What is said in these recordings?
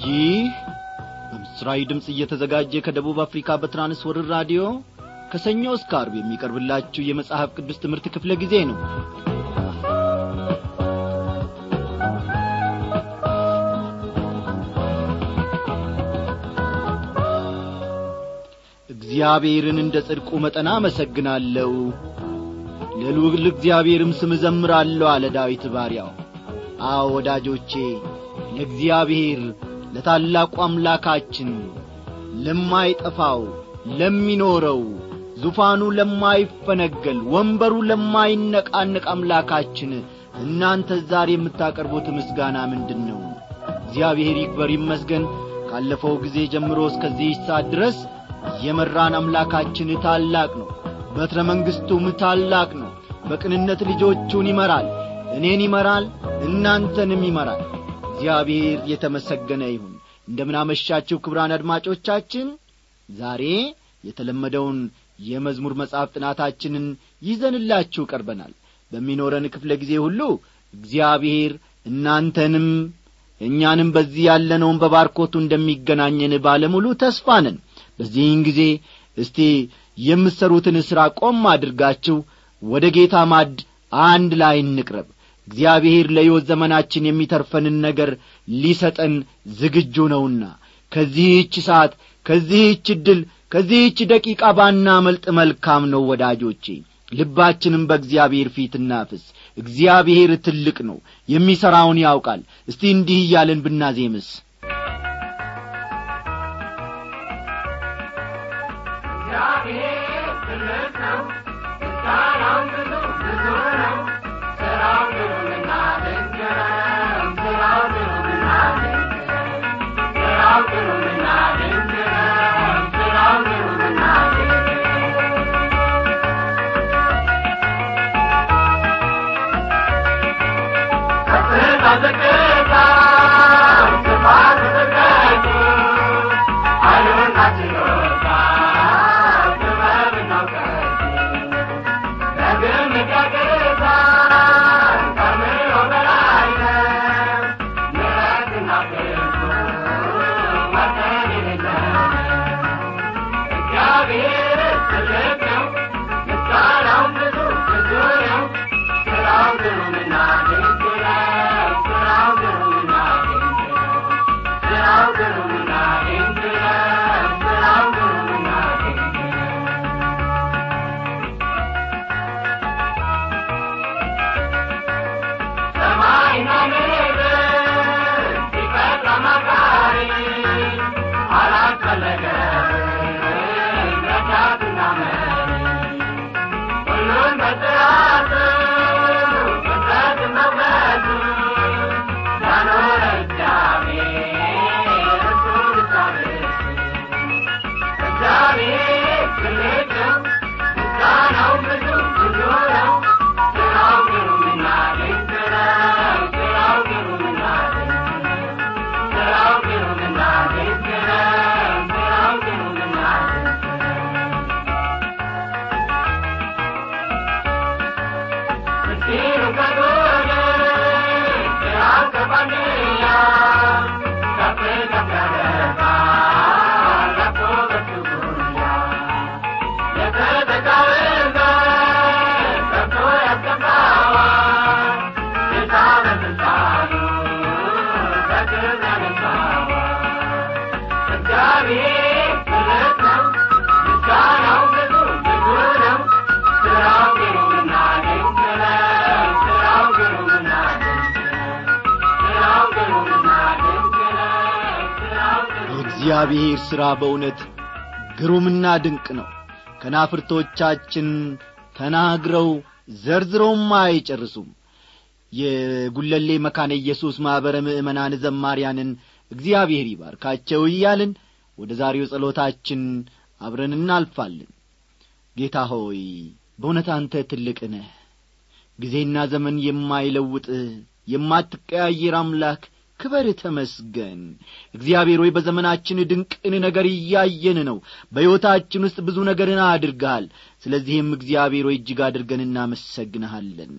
ይህ በምስራዊ ድምፅ እየተዘጋጀ ከደቡብ አፍሪካ በትራንስወርር ራዲዮ ከሰኞ እስከ አርብ የሚቀርብላችሁ የመጽሐፍ ቅዱስ ትምህርት ክፍለ ጊዜ ነው እግዚአብሔርን እንደ ጽድቁ መጠን አመሰግናለሁ ለልዑል እግዚአብሔርም ስም እዘምራለሁ አለ ዳዊት ባሪያው አዎ ወዳጆቼ ለእግዚአብሔር ለታላቁ አምላካችን ለማይጠፋው ለሚኖረው ዙፋኑ ለማይፈነገል ወንበሩ ለማይነቃነቅ አምላካችን እናንተ ዛሬ የምታቀርቡት ምስጋና ምንድን ነው እግዚአብሔር ይክበር ይመስገን ካለፈው ጊዜ ጀምሮ እስከዚህ ሰዓት ድረስ የመራን አምላካችን ታላቅ ነው በትረ መንግሥቱም ታላቅ ነው በቅንነት ልጆቹን ይመራል እኔን ይመራል እናንተንም ይመራል እግዚአብሔር የተመሰገነ ይሁን እንደምናመሻችሁ ክብራን አድማጮቻችን ዛሬ የተለመደውን የመዝሙር መጽሐፍ ጥናታችንን ይዘንላችሁ ቀርበናል በሚኖረን ክፍለ ጊዜ ሁሉ እግዚአብሔር እናንተንም እኛንም በዚህ ያለነውን በባርኮቱ እንደሚገናኘን ባለሙሉ ተስፋ ነን በዚህን ጊዜ እስቲ የምትሠሩትን ሥራ ቆም አድርጋችሁ ወደ ጌታ ማድ አንድ ላይ እንቅረብ እግዚአብሔር ለሕይወት ዘመናችን የሚተርፈንን ነገር ሊሰጠን ዝግጁ ነውና ከዚህች ሰዓት ከዚህች ዕድል ከዚህች ደቂቃ ባናመልጥ መልካም ነው ወዳጆቼ ልባችንም በእግዚአብሔር ፊት እናፍስ እግዚአብሔር ትልቅ ነው የሚሠራውን ያውቃል እስቲ እንዲህ እያለን ብናዜምስ የእግዚአብሔር ሥራ በእውነት ግሩምና ድንቅ ነው ከናፍርቶቻችን ተናግረው ዘርዝረውም አይጨርሱም የጉለሌ መካነ ኢየሱስ ማኅበረ ምእመናን ዘማሪያንን እግዚአብሔር ይባርካቸው እያልን ወደ ዛሬው ጸሎታችን አብረን እናልፋለን ጌታ ሆይ በእውነት አንተ ትልቅ ነህ ጊዜና ዘመን የማይለውጥ የማትቀያየር አምላክ ክበር ተመስገን እግዚአብሔር ሆይ በዘመናችን ድንቅን ነገር እያየን ነው በሕይወታችን ውስጥ ብዙ ነገርን አድርገሃል ስለዚህም እግዚአብሔር ሆይ እጅግ አድርገን እናመሰግንሃለን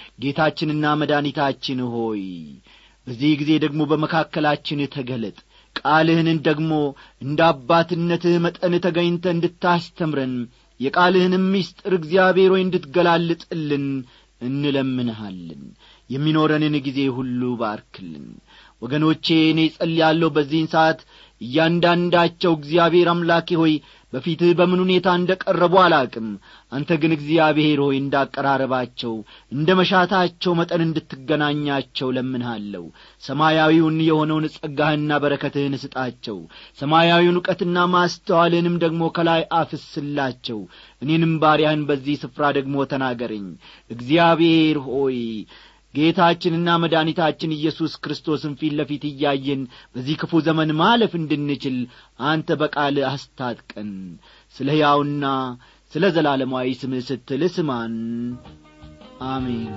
ጌታችንና መድኃኒታችን ሆይ በዚህ ጊዜ ደግሞ በመካከላችን ተገለጥ ቃልህንን ደግሞ እንደ አባትነትህ መጠን ተገኝተ እንድታስተምረን የቃልህንም ምስጢር እግዚአብሔር ሆይ እንድትገላልጥልን እንለምንሃለን የሚኖረንን ጊዜ ሁሉ ባርክልን ወገኖቼ እኔ ጸልያለሁ በዚህን ሰዓት እያንዳንዳቸው እግዚአብሔር አምላኬ ሆይ በፊትህ በምን ሁኔታ እንደ ቀረቡ አላቅም አንተ ግን እግዚአብሔር ሆይ እንዳቀራረባቸው እንደ መሻታቸው መጠን እንድትገናኛቸው ለምንሃለሁ ሰማያዊውን የሆነውን ጸጋህና በረከትህን ስጣቸው ሰማያዊውን ዕውቀትና ማስተዋልንም ደግሞ ከላይ አፍስላቸው እኔንም ባሪያህን በዚህ ስፍራ ደግሞ ተናገረኝ እግዚአብሔር ሆይ ጌታችንና መድኃኒታችን ኢየሱስ ክርስቶስን ፊት ለፊት እያየን በዚህ ክፉ ዘመን ማለፍ እንድንችል አንተ በቃል አስታጥቀን ስለ ሕያውና ስለ ዘላለማዊ ስምህ ስትል ስማን አሜን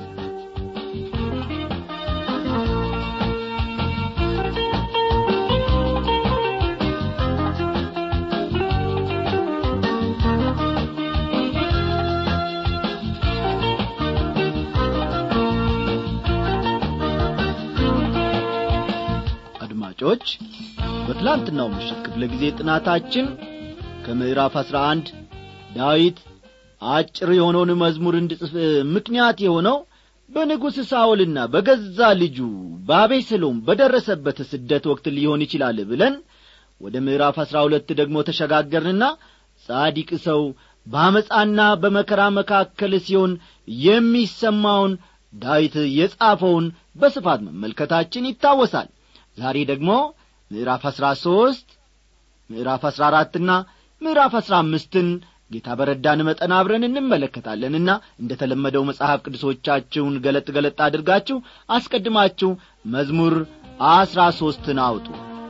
አድማጮች በትላንትናው ምሽት ክፍለ ጊዜ ጥናታችን ከምዕራፍ አሥራ አንድ ዳዊት አጭር የሆነውን መዝሙር እንድጽፍ ምክንያት የሆነው በንጉሥ ሳውልና በገዛ ልጁ በአቤሰሎም በደረሰበት ስደት ወቅት ሊሆን ይችላል ብለን ወደ ምዕራፍ አሥራ ሁለት ደግሞ ተሸጋገርንና ጻዲቅ ሰው በአመፃና በመከራ መካከል ሲሆን የሚሰማውን ዳዊት የጻፈውን በስፋት መመልከታችን ይታወሳል ዛሬ ደግሞ ምዕራፍ አሥራ ሦስት ምዕራፍ አሥራ አራትና ምዕራፍ አሥራ አምስትን ጌታ በረዳን መጠን አብረን እንመለከታለንና እንደ ተለመደው መጽሐፍ ቅዱሶቻችሁን ገለጥ ገለጥ አድርጋችሁ አስቀድማችሁ መዝሙር አሥራ ሦስትን አውጡ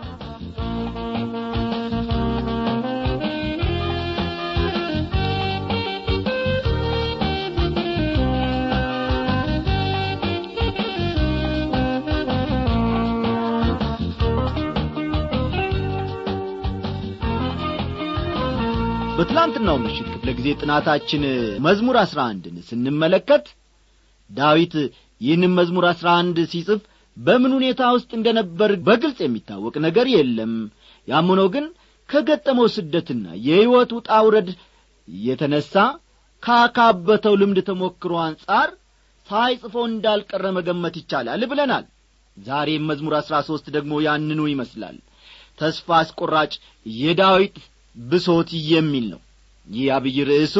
በትላንትናው ምሽት ክፍለ ጊዜ ጥናታችን መዝሙር አሥራ አንድን ስንመለከት ዳዊት ይህንም መዝሙር አሥራ አንድ ሲጽፍ በምን ሁኔታ ውስጥ እንደ ነበር በግልጽ የሚታወቅ ነገር የለም ያም ሆኖ ግን ከገጠመው ስደትና የሕይወት ውጣ ውረድ የተነሣ ካካበተው ልምድ ተሞክሮ አንጻር ሳይጽፈው እንዳልቀረ መገመት ይቻላል ብለናል ዛሬም መዝሙር አሥራ ሦስት ደግሞ ያንኑ ይመስላል ተስፋ አስቆራጭ የዳዊት ብሶት የሚል ነው ይህ አብይ ርዕሱ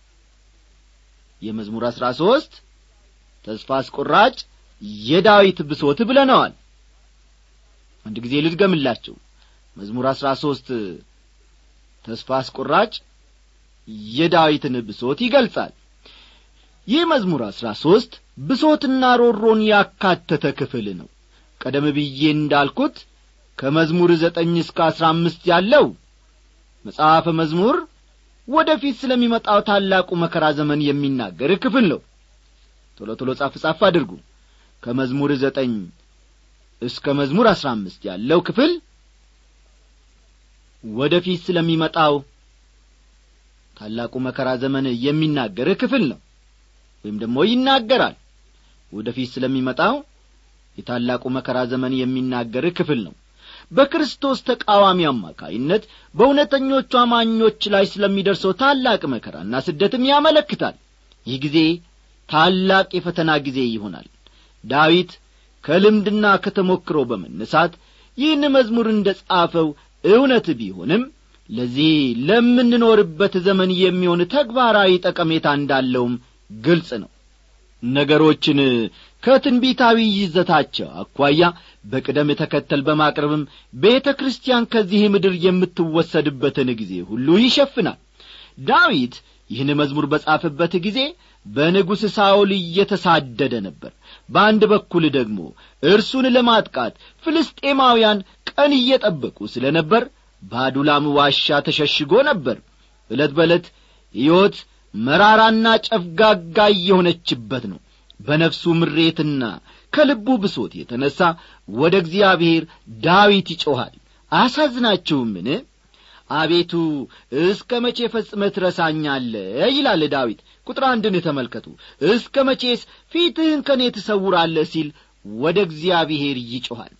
የመዝሙር አሥራ ሦስት ተስፋ አስቆራጭ የዳዊት ብሶት ብለነዋል አንድ ጊዜ ልድገምላችሁ መዝሙር አሥራ ሦስት ተስፋ አስቆራጭ የዳዊትን ብሶት ይገልጻል ይህ መዝሙር አሥራ ሦስት ብሶትና ሮሮን ያካተተ ክፍል ነው ቀደም ብዬ እንዳልኩት ከመዝሙር ዘጠኝ እስከ አሥራ አምስት ያለው መጽሐፈ መዝሙር ወደ ፊት ስለሚመጣው ታላቁ መከራ ዘመን የሚናገር ክፍል ነው ቶሎ ቶሎ ጻፍ ጻፍ አድርጉ ከመዝሙር ዘጠኝ እስከ መዝሙር አሥራ አምስት ያለው ክፍል ወደ ፊት ስለሚመጣው ታላቁ መከራ ዘመን የሚናገር ክፍል ነው ወይም ደግሞ ይናገራል ወደ ፊት ስለሚመጣው የታላቁ መከራ ዘመን የሚናገር ክፍል ነው በክርስቶስ ተቃዋሚ አማካይነት በእውነተኞቹ አማኞች ላይ ስለሚደርሰው ታላቅ መከራና ስደትም ያመለክታል ይህ ጊዜ ታላቅ የፈተና ጊዜ ይሆናል ዳዊት ከልምድና ከተሞክሮ በመነሳት ይህን መዝሙር እንደ ጻፈው እውነት ቢሆንም ለዚህ ለምንኖርበት ዘመን የሚሆን ተግባራዊ ጠቀሜታ እንዳለውም ግልጽ ነው ነገሮችን ከትንቢታዊ ይዘታቸው አኳያ በቅደም ተከተል በማቅረብም ቤተ ክርስቲያን ከዚህ ምድር የምትወሰድበትን ጊዜ ሁሉ ይሸፍናል ዳዊት ይህን መዝሙር በጻፈበት ጊዜ በንጉሥ ሳውል እየተሳደደ ነበር በአንድ በኩል ደግሞ እርሱን ለማጥቃት ፍልስጤማውያን ቀን እየጠበቁ ስለ ነበር በአዱላም ዋሻ ተሸሽጎ ነበር ዕለት በዕለት ሕይወት መራራና ጨፍጋጋ እየሆነችበት ነው በነፍሱ ምሬትና ከልቡ ብሶት የተነሣ ወደ እግዚአብሔር ዳዊት ይጮኻል አሳዝናችሁምን አቤቱ እስከ መቼ ፈጽመ ትረሳኛለ ይላል ዳዊት ቁጥር አንድን ተመልከቱ እስከ መቼስ ፊትህን ከእኔ ትሰውራለህ ሲል ወደ እግዚአብሔር ይጮኻል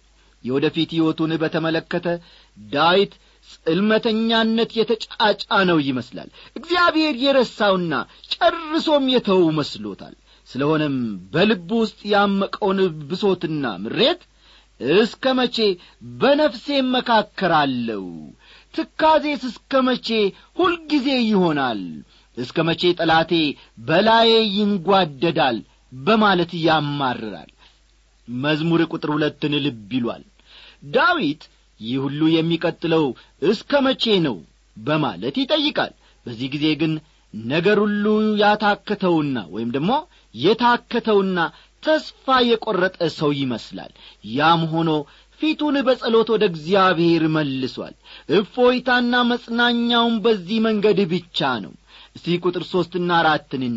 የወደፊት ሕይወቱን በተመለከተ ዳዊት ጽልመተኛነት የተጫጫነው ይመስላል እግዚአብሔር የረሳውና ጨርሶም የተው መስሎታል ስለሆነም በልቡ ውስጥ ያመቀውን ብሶትና ምሬት እስከ መቼ በነፍሴ መካከራለሁ ትካዜስ እስከ መቼ ሁልጊዜ ይሆናል እስከ መቼ ጠላቴ በላዬ ይንጓደዳል በማለት ያማርራል መዝሙር ቁጥር ሁለትን ልብ ይሏል ዳዊት ይህ ሁሉ የሚቀጥለው እስከ መቼ ነው በማለት ይጠይቃል በዚህ ጊዜ ግን ነገር ሁሉ ያታከተውና ወይም ደግሞ የታከተውና ተስፋ የቈረጠ ሰው ይመስላል ያም ሆኖ ፊቱን በጸሎት ወደ እግዚአብሔር መልሷል እፎይታና መጽናኛውን በዚህ መንገድ ብቻ ነው እስቲ ቁጥር ሦስትና አራትን እኒ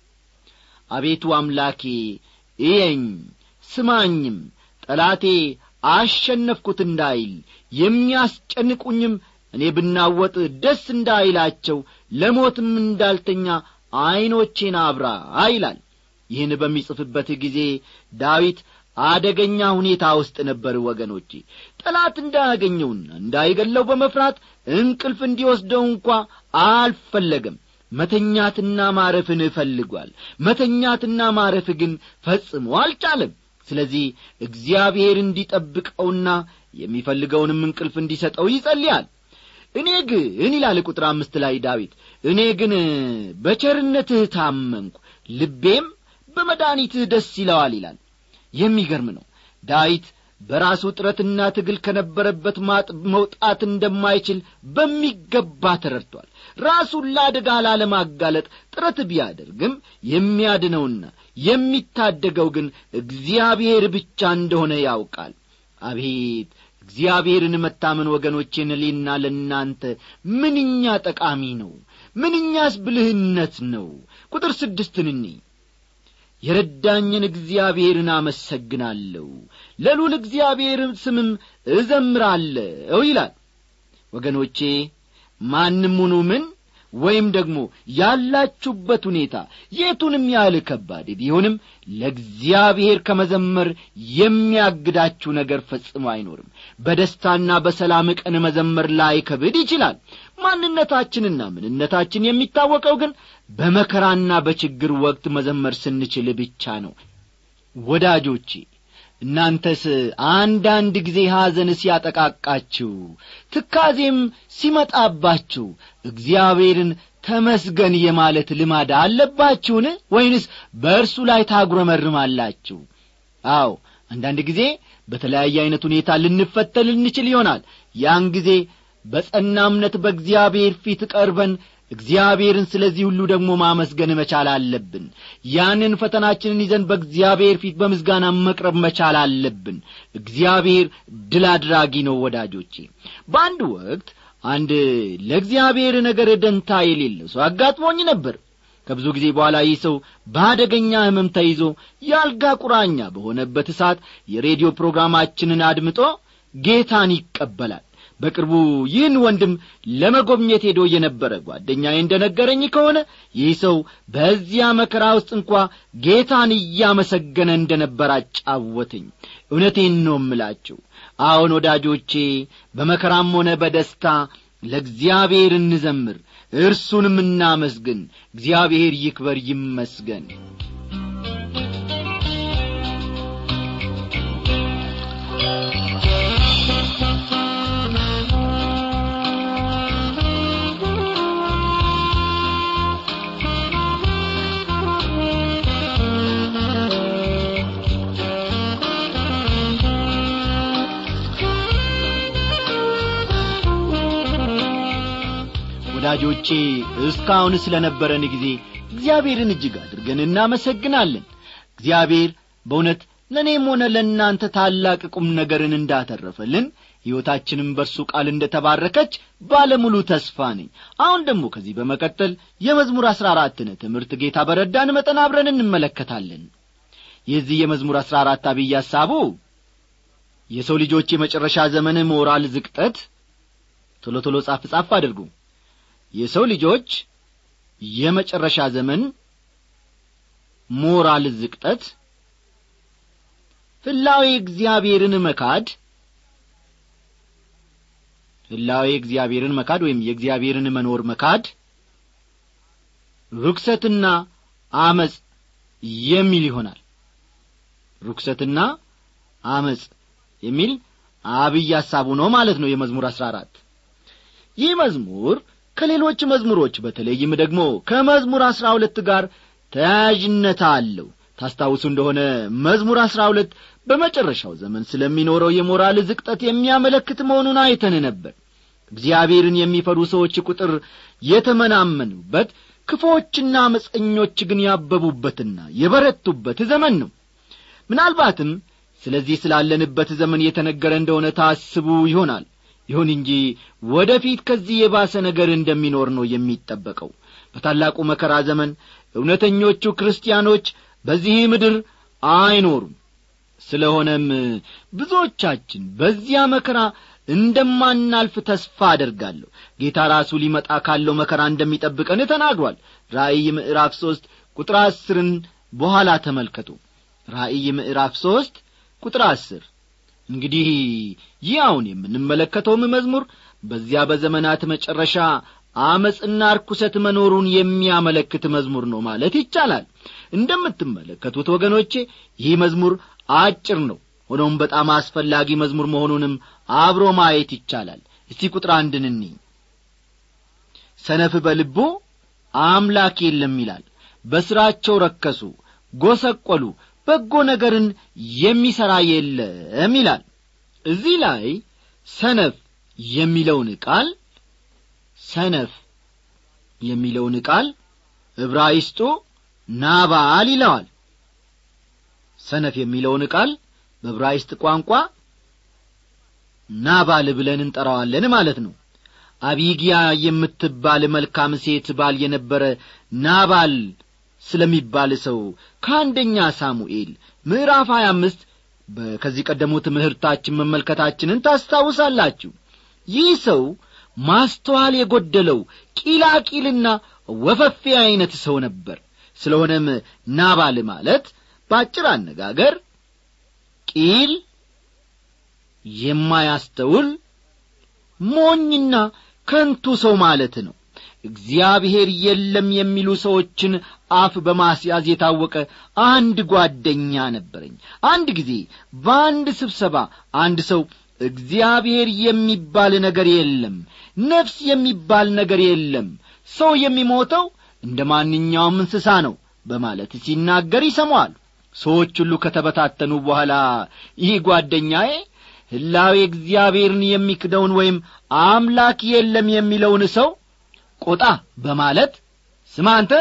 አቤቱ አምላኬ እየኝ ስማኝም ጠላቴ አሸነፍኩት እንዳይል የሚያስጨንቁኝም እኔ ብናወጥ ደስ እንዳይላቸው ለሞትም እንዳልተኛ ዐይኖቼን አብራ ይላል ይህን በሚጽፍበት ጊዜ ዳዊት አደገኛ ሁኔታ ውስጥ ነበር ወገኖቼ ጠላት እንዳያገኘውና እንዳይገለው በመፍራት እንቅልፍ እንዲወስደው እንኳ አልፈለገም መተኛትና ማረፍን እፈልጓል መተኛትና ማረፍ ግን ፈጽሞ አልቻለም ስለዚህ እግዚአብሔር እንዲጠብቀውና የሚፈልገውንም እንቅልፍ እንዲሰጠው ይጸልያል እኔ ግን ይላል ቁጥር አምስት ላይ ዳዊት እኔ ግን በቸርነትህ ታመንኩ ልቤም በመድኒትህ ደስ ይለዋል ይላል የሚገርም ነው ዳዊት በራሱ ጥረትና ትግል ከነበረበት ማጥ መውጣት እንደማይችል በሚገባ ተረድቷል ራሱን ለአደጋ ላለማጋለጥ ጥረት ቢያደርግም የሚያድነውና የሚታደገው ግን እግዚአብሔር ብቻ እንደሆነ ያውቃል አቤት እግዚአብሔርን መታመን ወገኖቼን ሌና ለእናንተ ምንኛ ጠቃሚ ነው ምንኛስ ብልህነት ነው ቁጥር ስድስትን እኒ የረዳኝን እግዚአብሔርን አመሰግናለሁ ለሉል እግዚአብሔር ስምም እዘምራለሁ ይላል ወገኖቼ ማንም ሁኑ ምን ወይም ደግሞ ያላችሁበት ሁኔታ የቱንም ያህል ከባድ ቢሆንም ለእግዚአብሔር ከመዘመር የሚያግዳችሁ ነገር ፈጽሞ አይኖርም በደስታና በሰላም ቀን መዘመር ላይ ከብድ ይችላል ማንነታችንና ምንነታችን የሚታወቀው ግን በመከራና በችግር ወቅት መዘመር ስንችል ብቻ ነው ወዳጆቼ እናንተስ አንዳንድ ጊዜ ሐዘን ሲያጠቃቃችሁ ትካዜም ሲመጣባችሁ እግዚአብሔርን ተመስገን የማለት ልማድ አለባችሁን ወይንስ በእርሱ ላይ ታጉረመርማላችሁ አዎ አንዳንድ ጊዜ በተለያየ ዐይነት ሁኔታ ልንፈተን ልንችል ይሆናል ያን ጊዜ በጸና እምነት በእግዚአብሔር ፊት ቀርበን እግዚአብሔርን ስለዚህ ሁሉ ደግሞ ማመስገን መቻል አለብን ያንን ፈተናችንን ይዘን በእግዚአብሔር ፊት በምስጋና መቅረብ መቻል አለብን እግዚአብሔር ድል አድራጊ ነው ወዳጆቼ በአንድ ወቅት አንድ ለእግዚአብሔር ነገር ደንታ የሌለው ሰው አጋጥሞኝ ነበር ከብዙ ጊዜ በኋላ ይህ ሰው በአደገኛ ህመም ተይዞ የአልጋ ቁራኛ በሆነበት እሳት የሬዲዮ ፕሮግራማችንን አድምጦ ጌታን ይቀበላል በቅርቡ ይህን ወንድም ለመጎብኘት ሄዶ የነበረ ጓደኛዬ እንደ ነገረኝ ከሆነ ይህ ሰው በዚያ መከራ ውስጥ እንኳ ጌታን እያመሰገነ እንደ ነበር አጫወተኝ እውነቴን ነው እምላችሁ አዎን ወዳጆቼ በመከራም ሆነ በደስታ ለእግዚአብሔር እንዘምር እርሱንም እናመስግን እግዚአብሔር ይክበር ይመስገን ወዳጆቼ እስካሁን ስለ ነበረን ጊዜ እግዚአብሔርን እጅግ አድርገን እናመሰግናለን እግዚአብሔር በእውነት ለእኔም ሆነ ለእናንተ ታላቅ ቁም ነገርን እንዳተረፈልን ሕይወታችንም በእርሱ ቃል እንደ ተባረከች ባለሙሉ ተስፋ ነኝ አሁን ደግሞ ከዚህ በመቀጠል የመዝሙር አሥራ አራትን ትምህርት ጌታ በረዳን መጠን አብረን እንመለከታለን የዚህ የመዝሙር አሥራ አራት አብይ ሐሳቡ የሰው ልጆች የመጨረሻ ዘመን ሞራል ዝቅጠት ቶሎ ቶሎ ጻፍ ጻፍ አድርጉ የሰው ልጆች የመጨረሻ ዘመን ሞራል ዝቅጠት ህላዊ እግዚአብሔርን መካድ ህላዌ እግዚአብሔርን መካድ ወይም የእግዚአብሔርን መኖር መካድ ርኩሰትና አመፅ የሚል ይሆናል ርኩሰትና አመፅ የሚል አብይ ሐሳቡ ነው ማለት ነው የመዝሙር አሥራ አራት ይህ መዝሙር ከሌሎች መዝሙሮች በተለይም ደግሞ ከመዝሙር አሥራ ሁለት ጋር ተያያዥነት አለው ታስታውሱ እንደሆነ መዝሙር አሥራ ሁለት በመጨረሻው ዘመን ስለሚኖረው የሞራል ዝቅጠት የሚያመለክት መሆኑን አይተን ነበር እግዚአብሔርን የሚፈሩ ሰዎች ቁጥር የተመናመኑበት ክፎችና አመፀኞች ግን ያበቡበትና የበረቱበት ዘመን ነው ምናልባትም ስለዚህ ስላለንበት ዘመን የተነገረ እንደሆነ ታስቡ ይሆናል ይሁን እንጂ ወደፊት ከዚህ የባሰ ነገር እንደሚኖር ነው የሚጠበቀው በታላቁ መከራ ዘመን እውነተኞቹ ክርስቲያኖች በዚህ ምድር አይኖሩም ስለሆነም ብዙዎቻችን በዚያ መከራ እንደማናልፍ ተስፋ አደርጋለሁ ጌታ ራሱ ሊመጣ ካለው መከራ እንደሚጠብቀን ተናግሯል ራእይ ምዕራፍ ሦስት ቁጥር አስርን በኋላ ተመልከቱ ራእይ ምዕራፍ ሦስት ቁጥር አስር እንግዲህ ይህ አሁን የምንመለከተውም መዝሙር በዚያ በዘመናት መጨረሻ አመፅና ርኩሰት መኖሩን የሚያመለክት መዝሙር ነው ማለት ይቻላል እንደምትመለከቱት ወገኖቼ ይህ መዝሙር አጭር ነው ሆኖም በጣም አስፈላጊ መዝሙር መሆኑንም አብሮ ማየት ይቻላል እስቲ ቁጥር አንድን እኒ ሰነፍ በልቡ አምላክ የለም ይላል በሥራቸው ረከሱ ጐሰቈሉ በጎ ነገርን የሚሠራ የለም ይላል እዚህ ላይ ሰነፍ የሚለውን ቃል ሰነፍ የሚለውን ቃል ዕብራይስጡ ናባል ይለዋል ሰነፍ የሚለውን ቃል በዕብራይስጥ ቋንቋ ናባል ብለን እንጠራዋለን ማለት ነው አቢጊያ የምትባል መልካም ሴት ባል የነበረ ናባል ስለሚባል ሰው ከአንደኛ ሳሙኤል ምዕራፍ 25 ከዚህ ቀደሙ ትምህርታችን መመልከታችንን ታስታውሳላችሁ ይህ ሰው ማስተዋል የጐደለው ቂላቂልና ወፈፌ ዐይነት ሰው ነበር ስለሆነም ናባል ማለት በአጭር አነጋገር ቂል የማያስተውል ሞኝና ከንቱ ሰው ማለት ነው እግዚአብሔር የለም የሚሉ ሰዎችን አፍ በማስያዝ የታወቀ አንድ ጓደኛ ነበረኝ አንድ ጊዜ በአንድ ስብሰባ አንድ ሰው እግዚአብሔር የሚባል ነገር የለም ነፍስ የሚባል ነገር የለም ሰው የሚሞተው እንደ ማንኛውም እንስሳ ነው በማለት ሲናገር ይሰማዋል ሰዎች ሁሉ ከተበታተኑ በኋላ ይህ ጓደኛዬ ሕላዌ እግዚአብሔርን የሚክደውን ወይም አምላክ የለም የሚለውን ሰው ቆጣ በማለት ስማ አንተ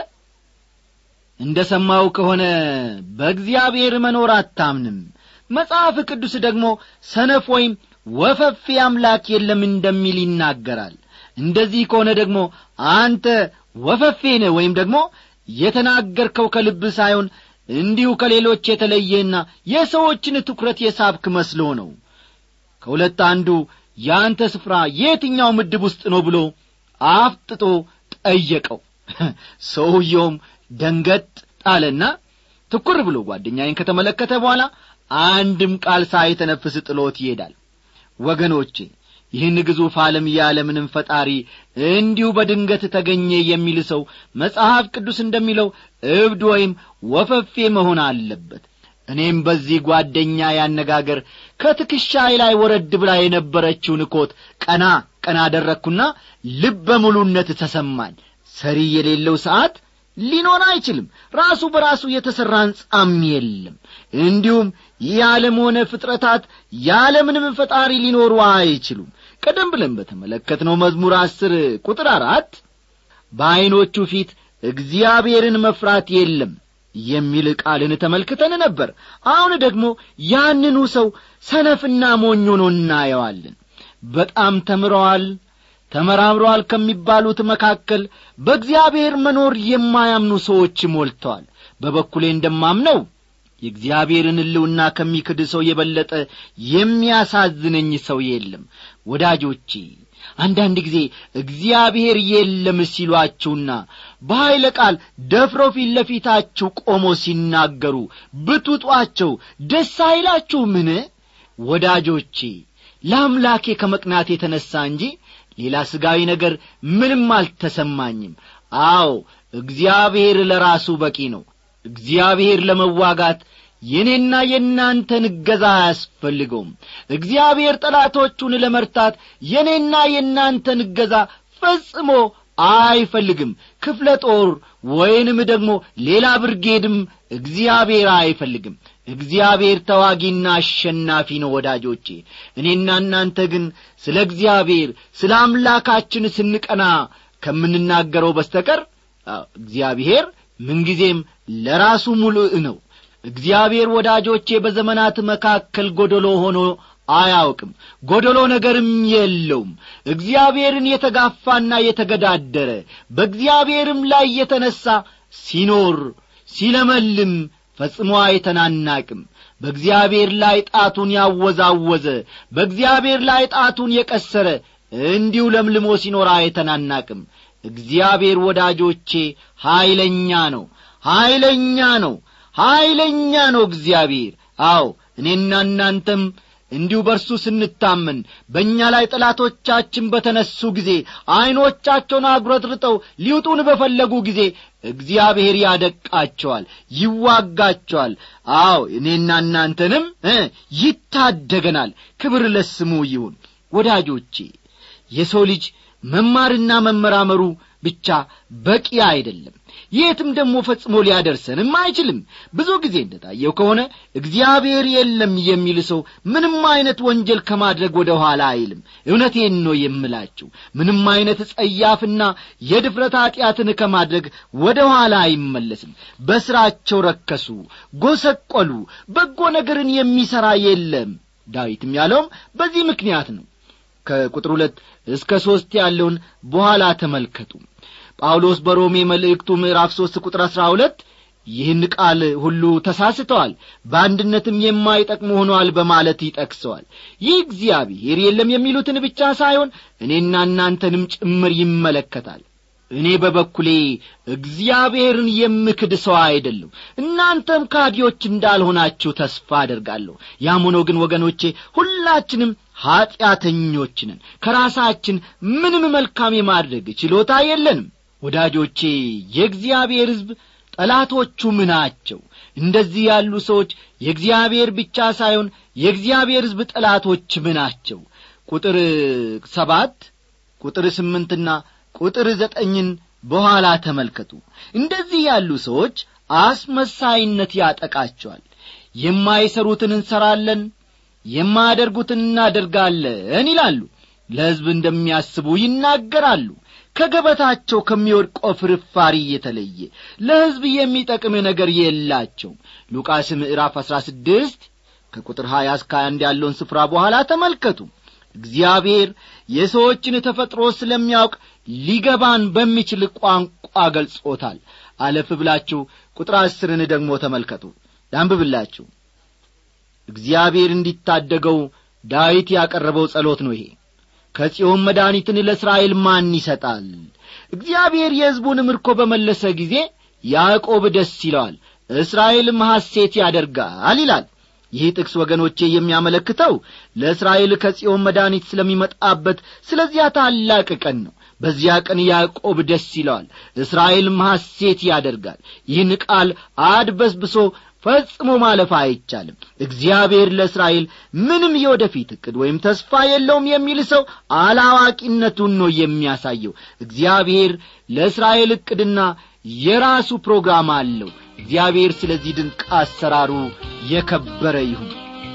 እንደ ሰማው ከሆነ በእግዚአብሔር መኖር አታምንም መጽሐፍ ቅዱስ ደግሞ ሰነፍ ወይም ወፈፌ አምላክ የለም እንደሚል ይናገራል እንደዚህ ከሆነ ደግሞ አንተ ወፈፌ ነህ ወይም ደግሞ የተናገርከው ከልብ ሳይሆን እንዲሁ ከሌሎች የተለየና የሰዎችን ትኩረት የሳብክ መስሎ ነው ከሁለት አንዱ የአንተ ስፍራ የትኛው ምድብ ውስጥ ነው ብሎ አፍጥጦ ጠየቀው ሰውየውም ደንገጥ ጣለና ትኩር ብሎ ጓደኛዬን ከተመለከተ በኋላ አንድም ቃል ሳይተነፍስ ጥሎት ይሄዳል ወገኖቼ ይህን ግዙፍ ዓለም ያለምንም ፈጣሪ እንዲሁ በድንገት ተገኘ የሚል ሰው መጽሐፍ ቅዱስ እንደሚለው እብድ ወይም ወፈፌ መሆን አለበት እኔም በዚህ ጓደኛ ያነጋገር ከትከሻዬ ላይ ወረድ ብላ የነበረችውን ኮት ቀና ቀና አደረግኩና ልበ ሙሉነት ተሰማኝ ሰሪ የሌለው ሰዓት ሊኖር አይችልም ራሱ በራሱ የተሠራ ሕንጻም የለም እንዲሁም የዓለም ሆነ ፍጥረታት ያለምንም ፈጣሪ ሊኖሩ አይችሉም ቀደም ብለን በተመለከትነው መዝሙር አስር ቁጥር አራት በዐይኖቹ ፊት እግዚአብሔርን መፍራት የለም የሚል ቃልን ተመልክተን ነበር አሁን ደግሞ ያንኑ ሰው ሰነፍና ሞኝ ሆኖ እናየዋለን በጣም ተምረዋል ተመራምረዋል ከሚባሉት መካከል በእግዚአብሔር መኖር የማያምኑ ሰዎች ሞልተዋል በበኩሌ እንደማምነው የእግዚአብሔርን ሕልውና ከሚክድ ሰው የበለጠ የሚያሳዝነኝ ሰው የለም ወዳጆቼ አንዳንድ ጊዜ እግዚአብሔር የለም ሲሏችሁና በኀይለ ቃል ደፍረው ፊት ለፊታችሁ ቆሞ ሲናገሩ ብትውጧቸው ደስ አይላችሁ ምን ወዳጆቼ ለአምላኬ ከመቅናት የተነሣ እንጂ ሌላ ሥጋዊ ነገር ምንም አልተሰማኝም አዎ እግዚአብሔር ለራሱ በቂ ነው እግዚአብሔር ለመዋጋት የእኔና የእናንተን እገዛ አያስፈልገውም እግዚአብሔር ጠላቶቹን ለመርታት የእኔና የእናንተን እገዛ ፈጽሞ አይፈልግም ክፍለ ጦር ወይንም ደግሞ ሌላ ብርጌድም እግዚአብሔር አይፈልግም እግዚአብሔር ተዋጊና አሸናፊ ነው ወዳጆቼ እኔና እናንተ ግን ስለ እግዚአብሔር ስለ አምላካችን ስንቀና ከምንናገረው በስተቀር እግዚአብሔር ምንጊዜም ለራሱ ሙሉእ ነው እግዚአብሔር ወዳጆቼ በዘመናት መካከል ጐደሎ ሆኖ አያውቅም ጐደሎ ነገርም የለውም እግዚአብሔርን የተጋፋና የተገዳደረ በእግዚአብሔርም ላይ የተነሣ ሲኖር ሲለመልም ፈጽሞ አይተናናቅም በእግዚአብሔር ላይ ጣቱን ያወዛወዘ በእግዚአብሔር ላይ ጣቱን የቀሰረ እንዲሁ ለምልሞ ሲኖር አይተናናቅም እግዚአብሔር ወዳጆቼ ኀይለኛ ነው ኀይለኛ ነው ኀይለኛ ነው እግዚአብሔር አዎ እኔና እናንተም እንዲሁ በርሱ ስንታመን በእኛ ላይ ጠላቶቻችን በተነሱ ጊዜ ዐይኖቻቸውን አጉረጥርጠው ሊውጡን በፈለጉ ጊዜ እግዚአብሔር ያደቃቸዋል ይዋጋቸዋል አዎ እኔና እናንተንም ይታደገናል ክብር ለስሙ ይሁን ወዳጆቼ የሰው ልጅ መማርና መመራመሩ ብቻ በቂ አይደለም የትም ደግሞ ፈጽሞ ሊያደርሰንም አይችልም ብዙ ጊዜ እንደታየው ከሆነ እግዚአብሔር የለም የሚል ሰው ምንም አይነት ወንጀል ከማድረግ ወደ ኋላ አይልም እውነቴን ነው የምላችሁ ምንም አይነት ጸያፍና የድፍረት ኀጢአትን ከማድረግ ወደ ኋላ አይመለስም በሥራቸው ረከሱ ጐሰቈሉ በጎ ነገርን የሚሠራ የለም ዳዊትም ያለውም በዚህ ምክንያት ነው ከቁጥር ሁለት እስከ ሦስት ያለውን በኋላ ተመልከቱ ጳውሎስ በሮሜ መልእክቱ ምዕራፍ ሦስት ቁጥር አሥራ ሁለት ይህን ቃል ሁሉ ተሳስተዋል በአንድነትም የማይጠቅሙ ሆነዋል በማለት ይጠቅሰዋል ይህ እግዚአብሔር የለም የሚሉትን ብቻ ሳይሆን እኔና እናንተንም ጭምር ይመለከታል እኔ በበኩሌ እግዚአብሔርን የምክድ ሰው አይደለም እናንተም ካዲዎች እንዳልሆናችሁ ተስፋ አደርጋለሁ ያም ሆኖ ግን ወገኖቼ ሁላችንም ኀጢአተኞች ነን ከራሳችን ምንም መልካም የማድረግ ችሎታ የለንም ወዳጆቼ የእግዚአብሔር ሕዝብ ጠላቶቹ ምናቸው እንደዚህ ያሉ ሰዎች የእግዚአብሔር ብቻ ሳይሆን የእግዚአብሔር ሕዝብ ጠላቶች ምናቸው ቁጥር ሰባት ቁጥር ስምንትና ቁጥር ዘጠኝን በኋላ ተመልከቱ እንደዚህ ያሉ ሰዎች አስመሳይነት ያጠቃቸዋል የማይሰሩትን እንሰራለን የማያደርጉትን እናደርጋለን ይላሉ ለሕዝብ እንደሚያስቡ ይናገራሉ ከገበታቸው ከሚወድቀው ፍርፋሪ የተለየ ለሕዝብ የሚጠቅም ነገር የላቸውም ሉቃስ ምዕራፍ አሥራ ስድስት ከቁጥር ሀያ እስከ አንድ ያለውን ስፍራ በኋላ ተመልከቱ እግዚአብሔር የሰዎችን ተፈጥሮ ስለሚያውቅ ሊገባን በሚችል ቋንቋ ገልጾታል አለፍ ብላችሁ ቁጥር አስርን ደግሞ ተመልከቱ ላንብብላችሁ እግዚአብሔር እንዲታደገው ዳዊት ያቀረበው ጸሎት ነው ይሄ ከጽዮን መድኃኒትን ለእስራኤል ማን ይሰጣል እግዚአብሔር የሕዝቡን ምርኮ በመለሰ ጊዜ ያዕቆብ ደስ ይለዋል እስራኤልም ሐሴት ያደርጋል ይላል ይህ ጥቅስ ወገኖቼ የሚያመለክተው ለእስራኤል ከጽዮን መድኃኒት ስለሚመጣበት ስለዚያ ታላቅ ቀን ነው በዚያ ቀን ያዕቆብ ደስ ይለዋል እስራኤልም ሐሴት ያደርጋል ይህን ቃል አድበስብሶ ፈጽሞ ማለፍ አይቻልም እግዚአብሔር ለእስራኤል ምንም የወደፊት ዕቅድ ወይም ተስፋ የለውም የሚል ሰው አላዋቂነቱን ነው የሚያሳየው እግዚአብሔር ለእስራኤል ዕቅድና የራሱ ፕሮግራም አለው እግዚአብሔር ስለዚህ ድንቅ አሰራሩ የከበረ ይሁን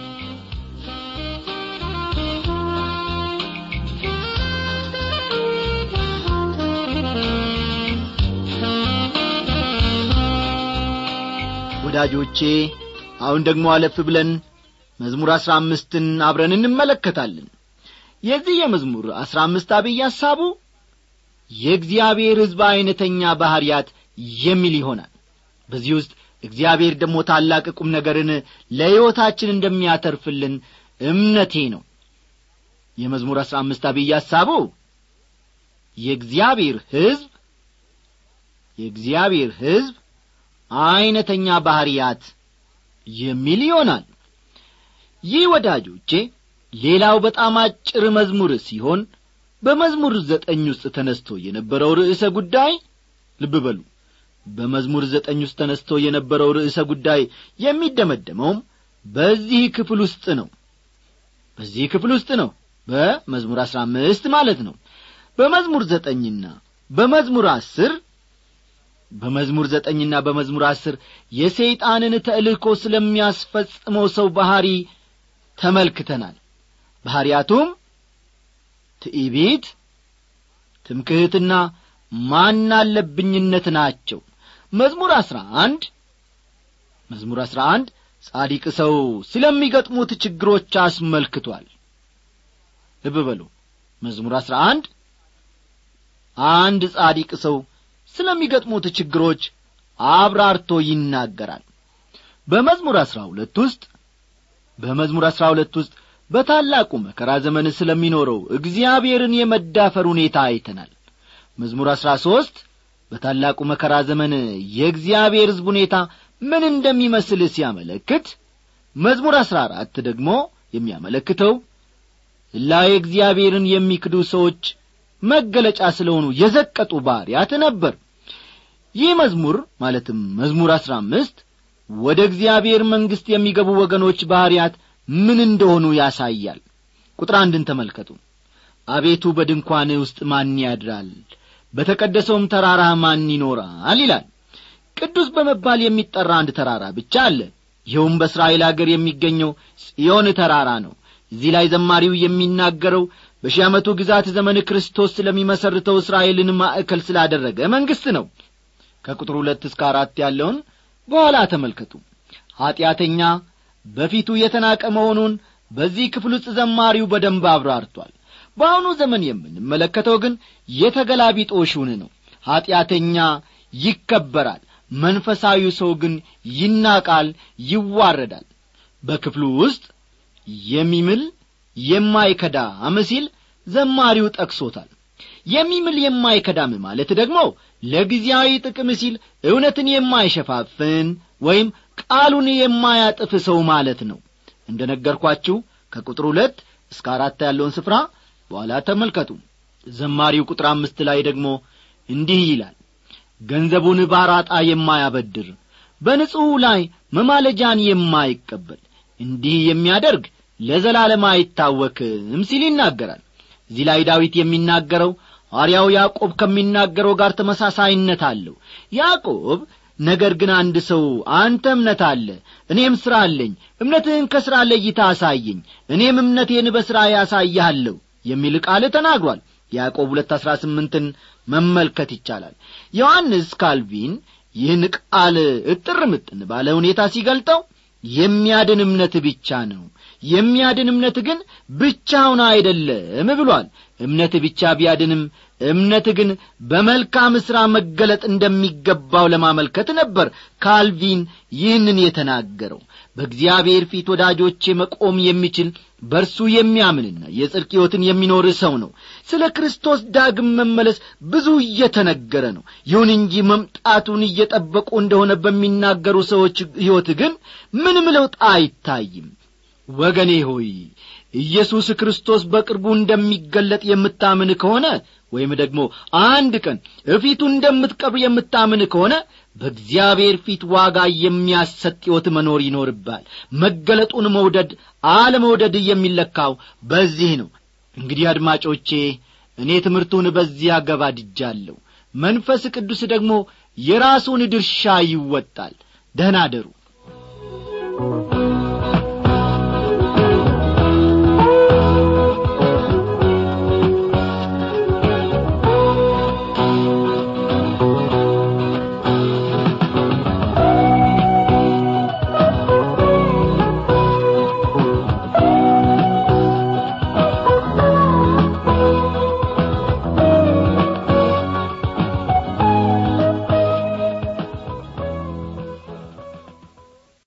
ወዳጆቼ አሁን ደግሞ አለፍ ብለን መዝሙር አሥራ አምስትን አብረን እንመለከታለን የዚህ የመዝሙር አሥራ አምስት አብይ ሐሳቡ የእግዚአብሔር ሕዝብ ዐይነተኛ ባሕርያት የሚል ይሆናል በዚህ ውስጥ እግዚአብሔር ደግሞ ታላቅ ቁም ነገርን ለሕይወታችን እንደሚያተርፍልን እምነቴ ነው የመዝሙር አሥራ አምስት አብይ ሐሳቡ የእግዚአብሔር ሕዝብ የእግዚአብሔር ሕዝብ ዐይነተኛ ባሕርያት የሚል ይሆናል ይህ ወዳጆቼ ሌላው በጣም አጭር መዝሙር ሲሆን በመዝሙር ዘጠኝ ውስጥ ተነስቶ የነበረው ርዕሰ ጉዳይ ልብ በሉ በመዝሙር ዘጠኝ ውስጥ ተነስቶ የነበረው ርዕሰ ጉዳይ የሚደመደመውም በዚህ ክፍል ውስጥ ነው በዚህ ክፍል ውስጥ ነው በመዝሙር አሥራ አምስት ማለት ነው በመዝሙር ዘጠኝና በመዝሙር አስር በመዝሙር ዘጠኝና በመዝሙር አስር የሰይጣንን ተልእኮ ስለሚያስፈጽመው ሰው ባሕሪ ተመልክተናል ባሕርያቱም ትዕቢት ትምክህትና ማናለብኝነት ናቸው መዝሙር አሥራ አንድ መዝሙር አሥራ አንድ ጻዲቅ ሰው ስለሚገጥሙት ችግሮች አስመልክቷል ልብ በሉ መዝሙር አሥራ አንድ አንድ ጻዲቅ ሰው ስለሚገጥሙት ችግሮች አብራርቶ ይናገራል በመዝሙር አሥራ ሁለት ውስጥ በመዝሙር አሥራ ሁለት ውስጥ በታላቁ መከራ ዘመን ስለሚኖረው እግዚአብሔርን የመዳፈር ሁኔታ አይተናል መዝሙር አሥራ ሦስት በታላቁ መከራ ዘመን የእግዚአብሔር ሕዝብ ሁኔታ ምን እንደሚመስል ሲያመለክት መዝሙር አሥራ አራት ደግሞ የሚያመለክተው ላይ እግዚአብሔርን የሚክዱ ሰዎች መገለጫ ስለሆኑ የዘቀጡ ባሪያት ነበር ይህ መዝሙር ማለትም መዝሙር አሥራ አምስት ወደ እግዚአብሔር መንግሥት የሚገቡ ወገኖች ባሕርያት ምን እንደሆኑ ያሳያል ቁጥር አንድን ተመልከቱ አቤቱ በድንኳን ውስጥ ማን ያድራል በተቀደሰውም ተራራ ማን ይኖራል ይላል ቅዱስ በመባል የሚጠራ አንድ ተራራ ብቻ አለ ይኸውም በእስራኤል አገር የሚገኘው ጽዮን ተራራ ነው እዚህ ላይ ዘማሪው የሚናገረው በሺህ ዓመቱ ግዛት ዘመን ክርስቶስ ስለሚመሰርተው እስራኤልን ማዕከል ስላደረገ መንግሥት ነው ከቁጥር ሁለት እስከ አራት ያለውን በኋላ ተመልከቱ ኀጢአተኛ በፊቱ የተናቀ መሆኑን በዚህ ክፍል ውስጥ ዘማሪው በደንብ አብራርቷል በአሁኑ ዘመን የምንመለከተው ግን የተገላቢጦሹን ነው ኀጢአተኛ ይከበራል መንፈሳዊው ሰው ግን ይናቃል ይዋረዳል በክፍሉ ውስጥ የሚምል የማይከዳም ሲል ዘማሪው ጠቅሶታል የሚምል የማይከዳም ማለት ደግሞ ለጊዜያዊ ጥቅም ሲል እውነትን የማይሸፋፍን ወይም ቃሉን የማያጥፍ ሰው ማለት ነው እንደ ነገርኳችሁ ከቁጥር ሁለት እስከ አራት ያለውን ስፍራ በኋላ ተመልከቱ ዘማሪው ቁጥር አምስት ላይ ደግሞ እንዲህ ይላል ገንዘቡን ባራጣ የማያበድር በንጹሕ ላይ መማለጃን የማይቀበል እንዲህ የሚያደርግ ለዘላለም አይታወክም ሲል ይናገራል እዚህ ላይ ዳዊት የሚናገረው ሐዋርያው ያዕቆብ ከሚናገረው ጋር ተመሳሳይነት አለው ያዕቆብ ነገር ግን አንድ ሰው አንተ እምነት አለ እኔም ሥራ አለኝ እምነትህን ከሥራ ለይታ አሳየኝ እኔም እምነቴን በሥራ ያሳይሃለሁ የሚል ቃል ተናግሯል ያዕቆብ ሁለት አሥራ ስምንትን መመልከት ይቻላል ዮሐንስ ካልቪን ይህን ቃል እጥር ምጥን ባለ ሁኔታ ሲገልጠው የሚያድን እምነት ብቻ ነው የሚያድን እምነት ግን ብቻውን አይደለም ብሏል እምነት ብቻ ቢያድንም እምነት ግን በመልካም ሥራ መገለጥ እንደሚገባው ለማመልከት ነበር ካልቪን ይህንን የተናገረው በእግዚአብሔር ፊት ወዳጆቼ መቆም የሚችል በእርሱ የሚያምንና የጽድቅ ሕይወትን የሚኖር ሰው ነው ስለ ክርስቶስ ዳግም መመለስ ብዙ እየተነገረ ነው ይሁን እንጂ መምጣቱን እየጠበቁ እንደሆነ በሚናገሩ ሰዎች ሕይወት ግን ምንም ለውጥ አይታይም ወገኔ ሆይ ኢየሱስ ክርስቶስ በቅርቡ እንደሚገለጥ የምታምን ከሆነ ወይም ደግሞ አንድ ቀን እፊቱ እንደምትቀብር የምታምን ከሆነ በእግዚአብሔር ፊት ዋጋ የሚያሰጥ ሕይወት መኖር ይኖርባል መገለጡን መውደድ አለመውደድ የሚለካው በዚህ ነው እንግዲህ አድማጮቼ እኔ ትምህርቱን በዚህ አገባድጃለሁ መንፈስ ቅዱስ ደግሞ የራሱን ድርሻ ይወጣል ደህና አደሩ